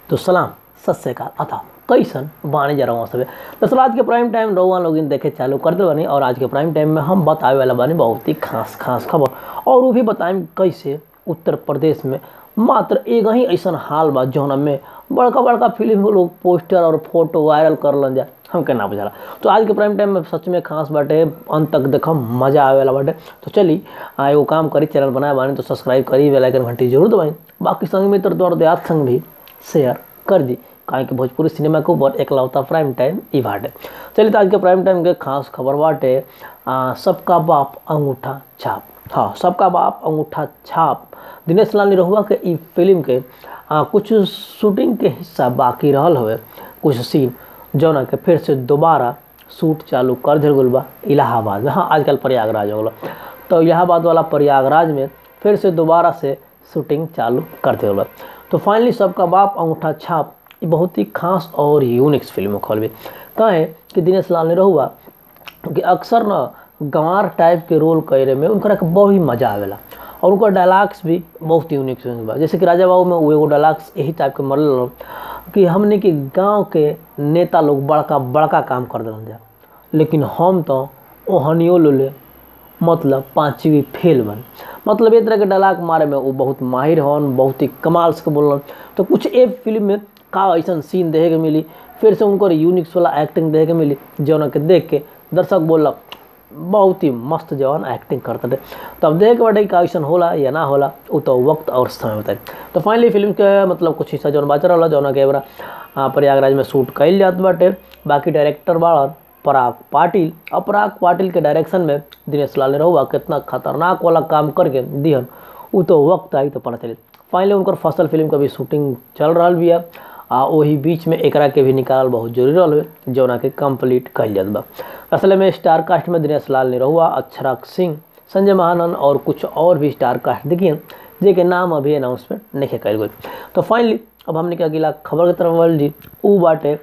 तो सलाम सत श्रीकाल अथा कैसन बानी जा रहा सब दरअसल आज के प्राइम टाइम रहुआ लोग देखे चालू कर दे बानी और आज के प्राइम टाइम में हम बतावे वाला बानी बहुत ही खास खास खबर और वो भी बताएं कैसे उत्तर प्रदेश में मात्र एक ही ऐसा हाल बा जौन में बड़का बड़का फिल्म के लोग पोस्टर और फोटो वायरल कर लन जा हमके ना बुझाला तो आज के प्राइम टाइम में सच में खास बाटे अंत तक देखम मजा आवे वाला बाटे तो चली आ, एगो काम करी चैनल बनाए बानी तो सब्सक्राइब करी बेल आइकन घंटी जरूर दबाई बाकी संग मित्र दौड़ दयात संग भी शेयर कर दी काहे कि भोजपुरी सिनेमा के ऊपर एकलौता प्राइम टाइम ई बाटे चलिए तो आज के प्राइम टाइम के खास खबर बाटे आ, सबका बाप अंगूठा छाप हाँ सबका बाप अंगूठा छाप दिनेश लाल निरहुआ के ई फिल्म के आ, कुछ शूटिंग के हिस्सा बाकी रहल हवे कुछ सीन जौना के फिर से दोबारा शूट चालू कर दिल गल बा इलाहाबाद में हाँ आजकल प्रयागराज हो गलो तो इलाहाबाद वाला प्रयागराज में फिर से दोबारा से शूटिंग चालू कर दिल बा तो फाइनली सबका बाप अंगूठा छाप ये बहुत ही खास और यूनिक्स फिल्म खोल भी कहें कि दिनेश लाल निरहुआ कि अक्सर ना गंवार टाइप के रोल करे में उनका बहुत ही मजा आवेला और उनका डायलॉग्स भी बहुत यूनिक बा जैसे कि राजा बाबू में वो एगो डायलॉग्स यही टाइप के मरल कि हमने के गांव के नेता लोग बड़का बड़का काम कर दिल जा लेकिन हम तो ओहनियो ले मतलब पाँचवी फेल बन मतलब ये तरह के डायलॉग मारे में वो बहुत माहिर हन बहुत ही कमाल से बोलन तो कुछ एक फिल्म में का ऐसा सीन देखे के मिली फिर से उनको यूनिक्स वाला एक्टिंग देखे के मिली जौन के देख के दर्शक बोलक बहुत ही मस्त जवान एक्टिंग करते थे तो अब देख बाटे का ऐसा होला या ना होला वो तो वक्त और समय बताए तो फाइनली फिल्म के मतलब कुछ हिस्सा जौन बाचा रहा जौन के बड़ा प्रयागराज में शूट कैल जात बाटे बाकी डायरेक्टर बाड़न पराग पाटिल और पराग पाटिल के डायरेक्शन में दिनेश लाल निरहुआ कितना खतरनाक वाला काम करके दिहन वो तो वक्त आई तो पता चले फाइनली उनकर फसल फिल्म का भी शूटिंग चल रहा भी है आ वही बीच में एकरा के भी निकाल बहुत जरूरी रहा जौना के कंप्लीट कल जात बा असल में स्टार कास्ट में दिनेश लाल निरहुआ अक्षराक सिंह संजय महानंद और कुछ और भी स्टार कास्ट देखिए जे के नाम अभी अनाउंसमेंट नहीं कल गई तो फाइनली अब हमने क्या अगला खबर की तरफ बढ़ जी ऊ बाटे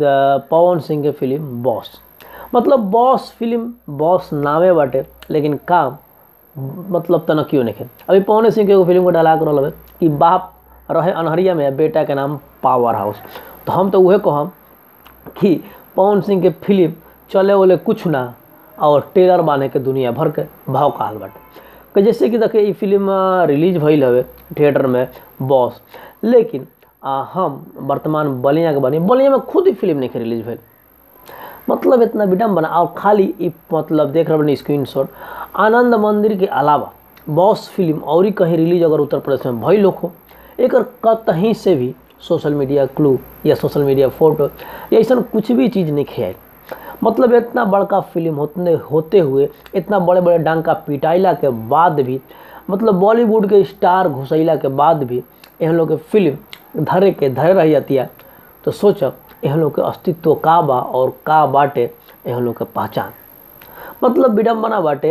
द पवन सिंह के फिल्म बॉस मतलब बॉस फिल्म बॉस नामे बाटे लेकिन काम मतलब तना क्यों नहीं अभी पवन सिंह के एगो फिल्म को डायलॉग रहा है कि बाप रहे अनहरिया में बेटा के नाम पावर हाउस तो हम तो वह कहम कि पवन सिंह के फिल्म चले वाले कुछ ना और टेलर बाने के दुनिया भर के भाव काल बाटे कि जैसे कि देखे ये फिल्म रिलीज भइल हवे थिएटर में बॉस लेकिन आ, हम वर्तमान बलिया के बनी बलिया में खुद ही फिल्म नहीं रिलीज भइल मतलब इतना विडम्बना और खाली मतलब देख रहे स्क्रीन शॉट आनंद मंदिर के अलावा बॉस फिल्म और ही कहीं रिलीज अगर उत्तर प्रदेश में भइल हो एक कहीं से भी सोशल मीडिया क्लू या सोशल मीडिया फोटो या ऐसा कुछ भी चीज़ नहीं खेल मतलब इतना बड़का फिल्म होते होते हुए इतना बड़े बड़े डांका पिटाइला के बाद भी मतलब बॉलीवुड के स्टार घुसैला के बाद भी एहन लोग के फिल्म धरे के धरे रह जाती है तो सोचब एहन लोग के अस्तित्व का बा और का बाटे एहन लोग के पहचान मतलब विडम्बना बाटे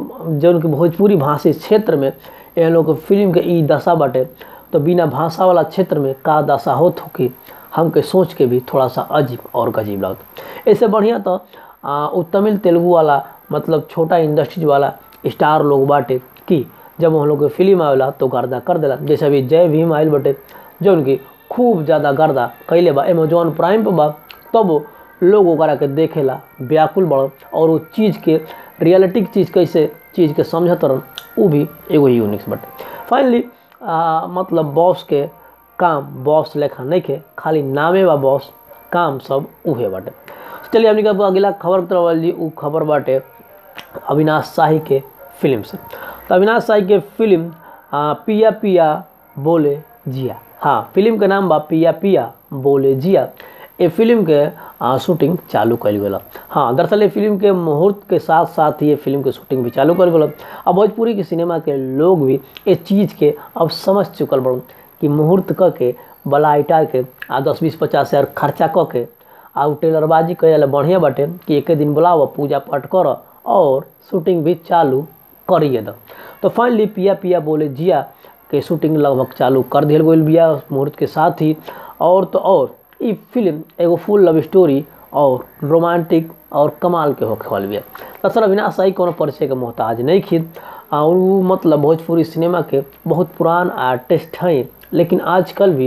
जौन कि भोजपुरी भाषी क्षेत्र में एहन लोग के फिल्म के ई दशा बाटे तो बिना भाषा वाला क्षेत्र में का दशा होत हो कि हमके सोच के भी थोड़ा सा अजीब और गजीब लगता ऐसे बढ़िया तो वो तमिल तेलुगु वाला मतलब छोटा इंडस्ट्रीज वाला स्टार लोग बाटे कि जब हम लोग के फिल्म आवेला तो गर्दा कर देला जैसे अभी जय भीम आयल बटे जो उनकी खूब ज़्यादा गर्दा कैले बा अमेजोन प्राइम पर बा तब लोग ओकरा के देखेला व्याकुल बड़ और वो चीज़ के रियलिटी चीज़ कैसे चीज़ के समझत रहन वो भी एगो यूनिक्स बटे फाइनली मतलब बॉस के काम बॉस लेखा नहीं के खाली नामे बा बॉस काम सब उहे बाटे चलिए हमने कहा अगला खबर तरफ जी उ खबर बाटे अविनाश शाही के फिल्म से तो अविनाश शाही के फिल्म आ, पिया पिया बोले जिया हाँ फिल्म के नाम बा पिया पिया बोले जिया ये फिल्म के आ, शूटिंग चालू कल गया हाँ दरअसल ये फिल्म के मुहूर्त के साथ साथ ही ये फिल्म के शूटिंग भी चालू कर गया अब भोजपुरी के सिनेमा के लोग भी इस चीज़ के अब समझ चुकल बड़ कि मुहूर्त क के बला इटा के आ दस बीस पचास हज़ार खर्चा क के आ टेलरबाजी करे बढ़िया बाटे कि एक दिन बुलाव पूजा पाठ कर और शूटिंग भी चालू करिए दो तो फाइनली पिया पिया बोले जिया के शूटिंग लगभग चालू कर दिल गई बिया मुहूर्त के साथ ही और तो और ये फिल्म एगो फुल लव स्टोरी और रोमांटिक और कमाल के होखे वाली बिया दरअसल अविनाश शाही कोनो परिचय के मोहताज नहीं खिद और वो मतलब भोजपुरी सिनेमा के बहुत पुरान आर्टिस्ट हैं लेकिन आजकल भी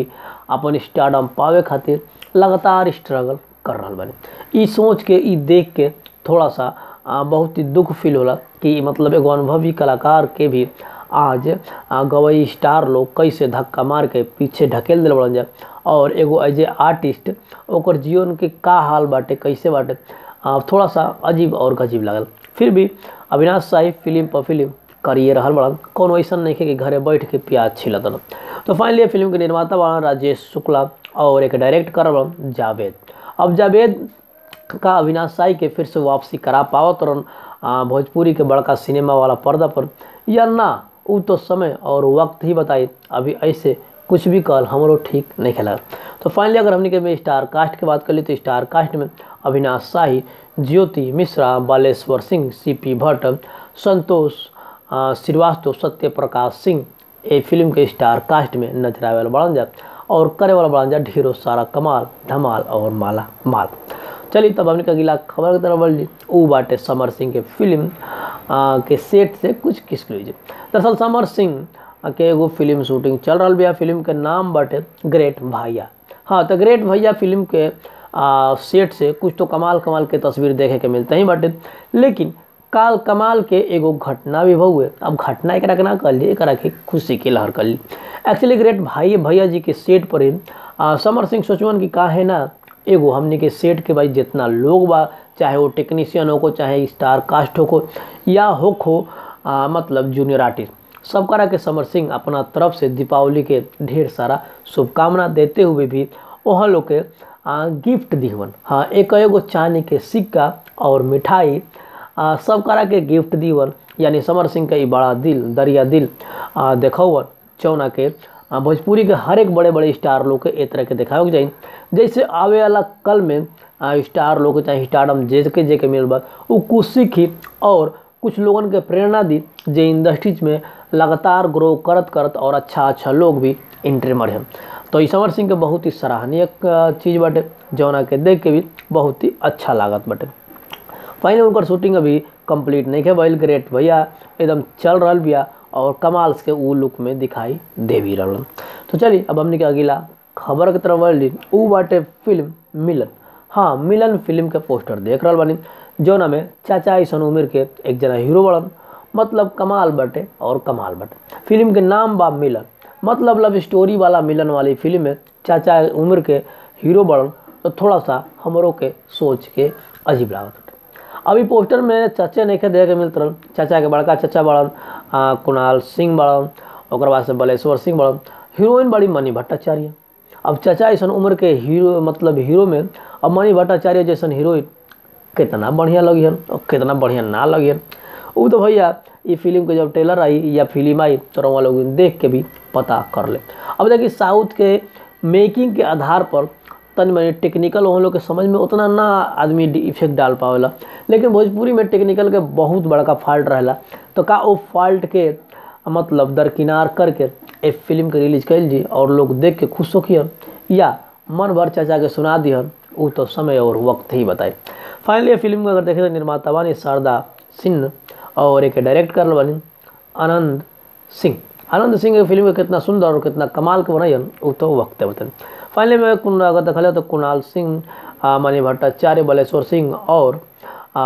अपन स्टारडम पावे खातिर लगातार स्ट्रगल कर रहा बानी ई सोच के ई देख के थोड़ा सा आ, बहुत ही दुख फील होला कि मतलब एगो अनुभवी कलाकार के भी आज आ, गवई स्टार लोग कैसे धक्का मार के पीछे ढकेल दिल बड़न जा और एगो एज ए आर्टिस्ट ओकर जीवन के का हाल बाटे कैसे बाटे आ, थोड़ा सा अजीब और गजीब लागल फिर भी अविनाश शाही फिल्म पर फिल्म करिए रहल बड़न कौन ऐसा नहीं है कि घरे बैठ के प्याज छिलत न तो फाइनली फिल्म के निर्माता बड़ा राजेश शुक्ला और एक डायरेक्ट कर बड़न जावेद अब जावेद का अविनाश साई के फिर से वापसी करा पावत रन भोजपुरी के बड़का सिनेमा वाला पर्दा पर या ना वो तो समय और वक्त ही बताई अभी ऐसे कुछ भी कल हमरो ठीक नहीं खेला तो फाइनली अगर हमने के में स्टार कास्ट की बात कर ली तो स्टार कास्ट में अविनाश शाही ज्योति मिश्रा बालेश्वर सिंह सी पी भट्ट संतोष श्रीवास्तव सत्य प्रकाश सिंह ये फिल्म के स्टार कास्ट में नजर आवे वाला बड़न जा और करे वाला बड़न जा ढेरों सारा कमाल धमाल और माला माल चलिए तब हमने अगला खबर की तरफ बढ़ ली ऊ बाटे समर सिंह के फिल्म आ, के सेट से कुछ किस लीजिए दरअसल समर सिंह के एगो फिल्म शूटिंग चल रहा बिया फिल्म के नाम बाटे ग्रेट भैया हाँ तो ग्रेट भैया फिल्म के आ, सेट से कुछ तो कमाल कमाल के तस्वीर देखे के मिलते ही बाटे लेकिन काल कमाल के एगो घटना भी हुए अब घटना एक ना कर ली एक के खुशी की लहर कर ली एक्चुअली ग्रेट भाई भैया जी के सेट पर ही आ, समर सिंह सोचवन की का है ना एगो हमने के सेट के भाई जितना लोग बा चाहे वो टेक्नीशियन हो को चाहे स्टार कास्ट हो को या हो खो आ, मतलब जूनियर आर्टिस्ट सब करा के समर सिंह अपना तरफ से दीपावली के ढेर सारा शुभकामना देते हुए भी वहाँ लोग के आ, गिफ्ट दीवन हाँ एक एगो चांदी के सिक्का और मिठाई आ, सब करा के गिफ्ट दीवन यानी समर सिंह के बड़ा दिल दरिया दिल देखौवन चौना के भोजपुरी के हर एक बड़े बड़े स्टार लोग के ए तरह के देखावे के चाहिए जैसे आवे वाला कल में स्टार लोग चाहे स्टारडम जे के जे के मिल बा वो कुछ सीखी और कुछ लोगन के प्रेरणा दी जे इंडस्ट्रीज में लगातार ग्रो करत करत और अच्छा अच्छा लोग भी एंट्री मरे तो ई समर सिंह के बहुत ही सराहनीय चीज़ बाटे जौना के देख के भी बहुत ही अच्छा लागत बाटे फाइनल उनकर शूटिंग अभी कंप्लीट नहीं है भइल ग्रेट भैया एकदम चल रहा बिया और कमाल के ऊ लुक में दिखाई दे भी रहा तो चलिए अब हमने के अगला खबर की तरफ बढ़ ली ऊ बाटे फिल्म मिलन हाँ मिलन फिल्म के पोस्टर देख रहा बानी जौना में चाचा ऐसन उम्र के एक जना हीरो बड़न मतलब कमाल बटे और कमाल बटे फिल्म के नाम बा मिलन मतलब लव स्टोरी वाला मिलन वाली फिल्म में चाचा उम्र के हीरो बड़न तो थोड़ा सा हमरों के सोच के अजीब लागत अभी पोस्टर में चाचा नहीं देखे के मिलत रहल चाचा के बड़का चाचा बड़न कुणाल सिंह बड़न और बाद से बलेश्वर सिंह बड़न हीरोइन बड़ी मनी भट्टाचार्य अब चाचा ऐसा उम्र के हीरो मतलब हीरो में अब मणि भट्टाचार्य जैसन हीरोइन कितना बढ़िया लगी हन और कितना बढ़िया ना लगी हन वो तो भैया ये फिल्म के जब ट्रेलर आई या फिल्म आई तो वहाँ लोग देख के भी पता कर ले अब देखिए साउथ के मेकिंग के आधार पर तनि मनी टेक्निकल वहाँ लोग के समझ में उतना ना आदमी इफेक्ट डाल पावेला लेकिन भोजपुरी में टेक्निकल के बहुत बड़का फॉल्ट रहेला तो का वो फॉल्ट के मतलब दरकिनार करके एक फिल्म के रिलीज कैल जी और लोग देख के खुश होखियन या मन भर चाचा के सुना दिहन वो तो समय और वक्त ही बताए फाइनली फिल्म को अगर देखें तो निर्माता बानी शारदा सिंह और एक डायरेक्ट कर बानी आनंद सिंह आनंद सिंह के फिल्म के कितना सुंदर और कितना कमाल के बनाई वो तो वक्त है बताए फाइनली में कुन अगर देखा तो कुणाल सिंह मणि भट्टाचार्य बलेश्वर सिंह और आ,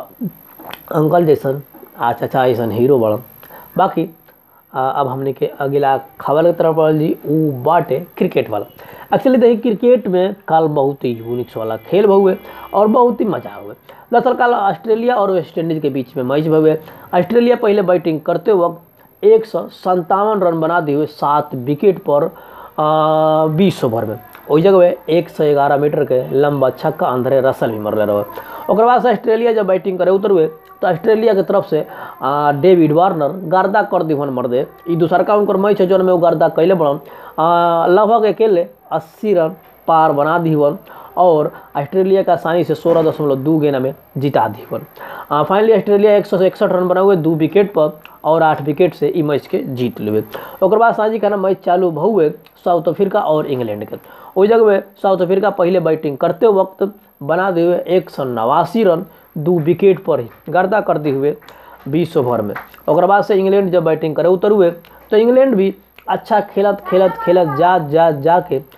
अंकल जैसन आ चाचा ऐसन हीरो बड़न बाकी आ, अब हमने के अगला खबर की तरफ बढ़ल जी वो बाटे क्रिकेट वाला एक्चुअली देखिए क्रिकेट में कल बहुत ही यूनिक्स वाला खेल हुए और बहुत ही मजा हुए दरअसल कल ऑस्ट्रेलिया और वेस्ट इंडीज के बीच में मैच हुए ऑस्ट्रेलिया पहले बैटिंग करते वक्त एक सौ संतावन रन बना दिए हुए सात विकेट पर बीस ओवर में वही जगह एक सौ ग्यारह मीटर के लंबा छक्का अंधरे रसल भी मरले रहे और बाद से ऑस्ट्रेलिया जब बैटिंग करे उतर हुए तो ऑस्ट्रेलिया के तरफ से आ, डेविड वार्नर गर्दा कर दिवन मर दे ई दूसर का उनकर मैच है जौन में वो गर्दा कैले बड़न लगभग अकेले अस्सी रन पार बना दीवन और ऑस्ट्रेलिया का आसानी से सोलह दशमलव दो गेंद में जिता दीवन फाइनली ऑस्ट्रेलिया एक सौ इकसठ रन बना हुए दो विकेट पर और आठ विकेट से ई मैच के जीत लिए और बाद सांझी खाना मैच चालू हुए साउथ अफ्रीका और इंग्लैंड के वही जगह में साउथ अफ्रीका पहले बैटिंग करते वक्त बना दिए हुए एक सौ नवासी रन दो विकेट पर ही गर्दा कर दिए हुए बीस ओवर में और बाद से इंग्लैंड जब बैटिंग करे उतर हुए तो इंग्लैंड भी अच्छा खेलत खेलत खेलत जा जा जा के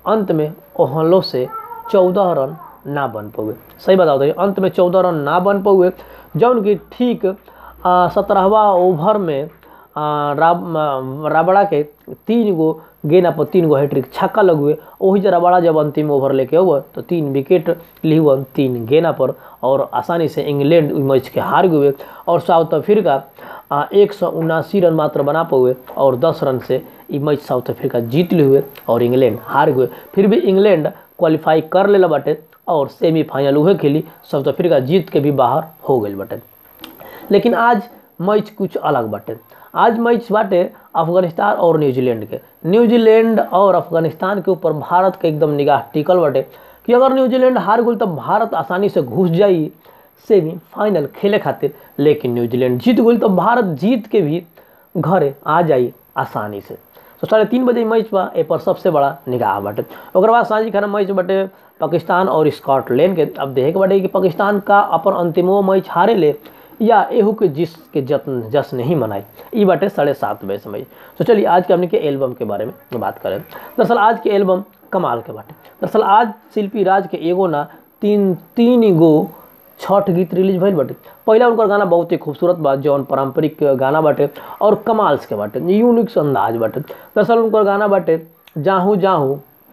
अंत में ओहलो से चौदह रन ना बन पौए सही बताओ तो अंत में चौदह रन ना बन पौए जौन कि ठीक सत्रहवा ओवर में आ, राब आ, राबड़ा के तीन गो गेंदा पर तीन गो हैट्रिक छक्का लगुए वही जब राबड़ा जब अंतिम ओवर लेके हुआ तो तीन विकेट लिहुअन तीन गेंदा पर और आसानी से इंग्लैंड मैच के हार गए और साउथ अफ्रीका एक सौ उनासी रन मात्र बना पाए और दस रन से ये मैच साउथ अफ्रीका जीत ली हुए और इंग्लैंड हार गए फिर भी इंग्लैंड क्वालिफाई कर ले बाटे और सेमीफाइनल उहे खेली साउथ अफ्रीका जीत के भी बाहर हो गई बाटे लेकिन आज मैच कुछ अलग बाटे आज मैच बाटे अफगानिस्तान और न्यूजीलैंड के न्यूजीलैंड और अफगानिस्तान के ऊपर भारत के एकदम निगाह टिकल बाटे कि अगर न्यूजीलैंड हार गई तो भारत आसानी से घुस जाई सेमीफाइनल खेले खातिर लेकिन न्यूजीलैंड जीत गई तो भारत जीत के भी घरे आ जाई आसानी से तो साढ़े तीन बजे मैच बा ए पर सबसे बड़ा निगाह बाटे ओकर बाद सांझी खाना मैच बाटे पाकिस्तान और स्कॉटलैंड के अब देखे के बाटे कि पाकिस्तान का अपन अंतिमो मैच हारे ले या एहू के जिस के जत्न जश्न नहीं मनाई ई बाटे साढ़े सात बजे समय तो चलिए आज के हमने के एल्बम के बारे में बात करें दरअसल आज के एल्बम कमाल के बाटे दरअसल आज शिल्पी राज के एगो ना तीन तीन गो छठ गीत रिलीज भइल बाटे पहला उनकर गाना बहुत ही खूबसूरत बा जौन पारंपरिक गाना बाटे और कमाल्स के बाटे यूनिक अंदाज बाटे दरअसल उनकर गाना बाटे जाहू जाहू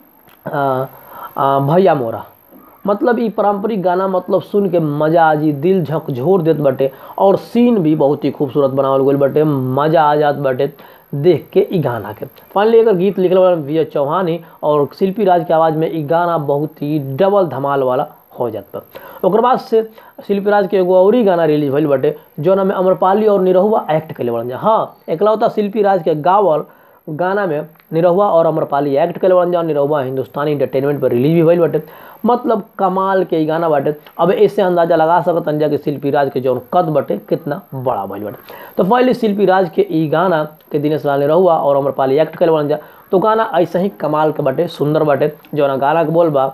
भैया मोरा मतलब ई पारंपरिक गाना मतलब सुन के मजा आ जी दिल झकझोर देत बाटे और सीन भी बहुत ही खूबसूरत बनावल गइल बाटे मजा आ जात बाटे देख के ई गाना के फाइनली अगर गीत लिखल वाला विजय चौहान ही और शिल्पी राज के आवाज़ में ई गाना बहुत ही डबल धमाल वाला हो जाता ओकर बाद से शिल्पी राज के एगो और ही गाना रिलीज भइल बाटे जौना में अमरपाली और निरहुआ एक्ट कैले बड़न जा हाँ एकलौता शिल्पी राज के गावल गाना में निरहुआ और अमरपाली एक्ट कैले बड़न जा निरहुआ हिंदुस्तानी इंटरटेनमेंट पर रिलीज भी भइल बाटे मतलब कमाल के ई गाना बाटे अब ऐसे अंदाजा लगा सकत जा कि शिल्पी राज के जौन कद बाटे कितना बड़ा भइल बाटे तो पहले शिल्पी राज के ई गाना के दिनेश लाल निरहुआ और अमरपाली एक्ट कैले बड़न जा तो गाना ऐसे ही कमाल के बाटे सुंदर बाटे जौना गाना के बोल बा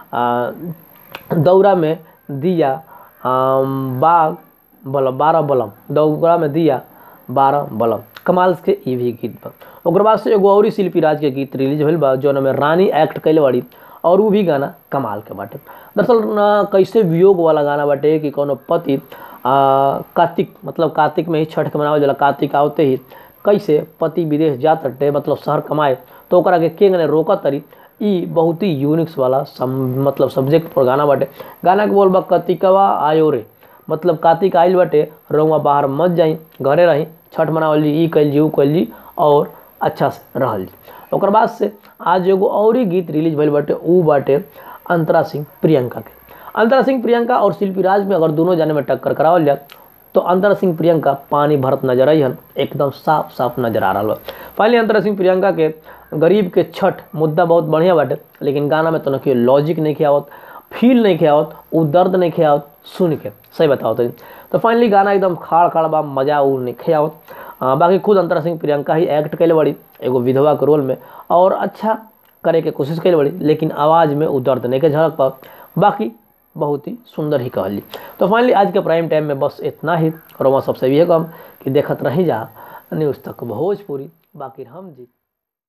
दौरा में दिया बाग बलम बारह बलम दौरा में दिया बारह बलम कमाल के ई भी गीत बा ओकर बाद से एगो और शिल्पी राज के गीत रिलीज भइल बा जौन में रानी एक्ट कैले बाड़ी और वो भी गाना कमाल के बाटे दरअसल कैसे वियोग वाला गाना बाटे कि कोनो पति कार्तिक मतलब कार्तिक में ही छठ के मनावल जाला कार्तिक आवते ही कैसे पति विदेश जात हटे मतलब शहर कमाए तो ओकरा के केंग ने रोकत तरी ई बहुत ही यूनिक्स वाला सम, मतलब सब्जेक्ट पर गाना बाटे गाना के बोल बा कतिकवा आयो रे मतलब कार्तिक आइल बाटे रउआ बाहर मत जाई घरे रही छठ मनावल जी ई कैल जी ऊ कैल जी और अच्छा से रहल जी ओकर बाद से आज एगो और ही गीत रिलीज भइल बाटे ऊ बाटे अंतरा सिंह प्रियंका के अंतरा सिंह प्रियंका और शिल्पी राज में अगर दोनों जाने में टक्कर करावल जाए तो अंतरा सिंह प्रियंका पानी भरत नजर आई हन एकदम साफ साफ नजर आ रहा बा फाइनली अंतरा सिंह प्रियंका के गरीब के छठ मुद्दा बहुत बढ़िया बाटे लेकिन गाना में तो न लॉजिक नहीं आवत फील नहीं आवत उ दर्द नहीं आवत सुन के सही बताओ तो तो फाइनली गाना एकदम खाड़ खाड़ बा मजा उ नहीं आवत बाकी खुद अंतरा सिंह प्रियंका ही एक्ट कैले बड़ी एगो विधवा के रोल में और अच्छा करे के कोशिश कैले बड़ी लेकिन आवाज़ में उ दर्द नहीं के झलक पाओ बाकी बहुत ही सुंदर ही कहली तो फाइनली आज के प्राइम टाइम में बस इतना ही और वहाँ सबसे भी है कम कि देखत रही जा न्यूज़ तक भोजपुरी बाकी हम जी